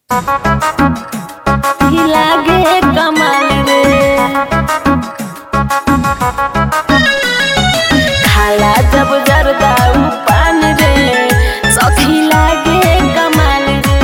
लागे कमाल रे खाला जब जरदा उ पान रे सखी लागे कमाल रे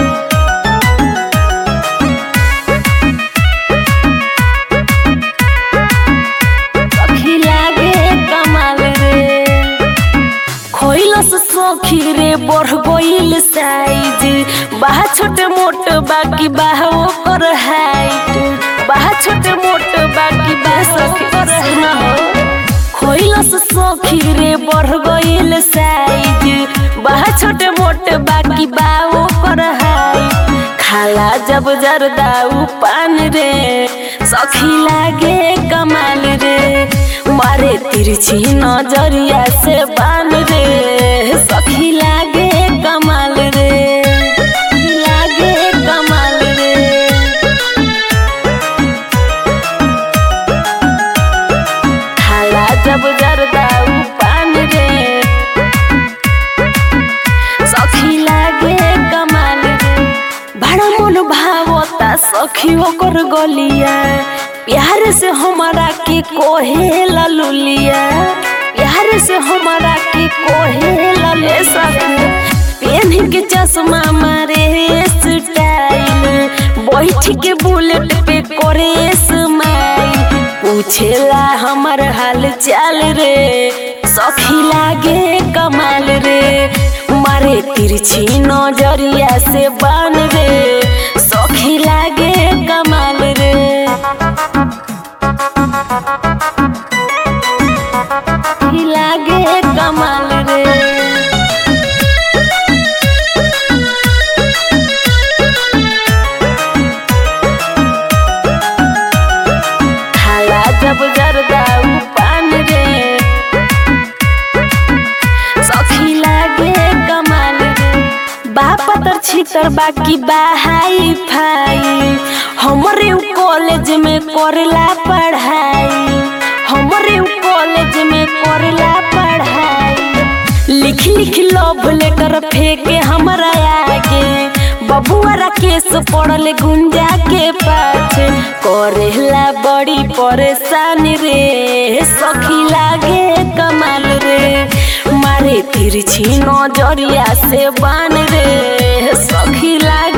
सखी लागे कमाल रे खोइलस सखी रे बढ़ गइल साइज बाहा छोटे मोट बाकी बाहा ओकर हाइट बाहा छोटे मोट बाकी बाहा सखी कर ना हो खोइलस सखी रे बढ़ गइल साइज बाहा छोटे मोट बाकी बाहा ओकर हाइट खाला जब जरदा उ पान रे सखी लागे कमाल रे मारे तिरछी नजरिया से बान रे सखी लागे कमाल रे लागे कमाल रे खाला जब जरदा उ पान रे सखी लागे कमाल रे बड़ा मन भावता सखी ओकर गलिया प्यार से हमारा के कोहे ललुलिया प्यार से हमारा के कोहे लले सखी पेन के चश्मा मारे स्टाइल बैठ के बुलेट पे करे स्माइल पूछेला हमर हाल चाल रे सखी लागे कमाल रे मारे तिरछी नजरिया से बान रे सखी लागे कमाल रे सखी लागे कमाल रे खाला जब जरदा उ पान रे सखी लागे कमाल रे बाप तर छितर बाकी बाहाई फाई हमरे उ कॉलेज में करेला पढ़ाई हमरे उ कॉलेज में करेला पढ़ाई लिख लिख लव लेटर फेंके हमरा आगे बबुआ राकेश पड़ल गुंजा के पाछे करेला बड़ी परेशानी रे सखी लागे कमाल रे मारे तिरछी नजरिया से बान रे सखी लागे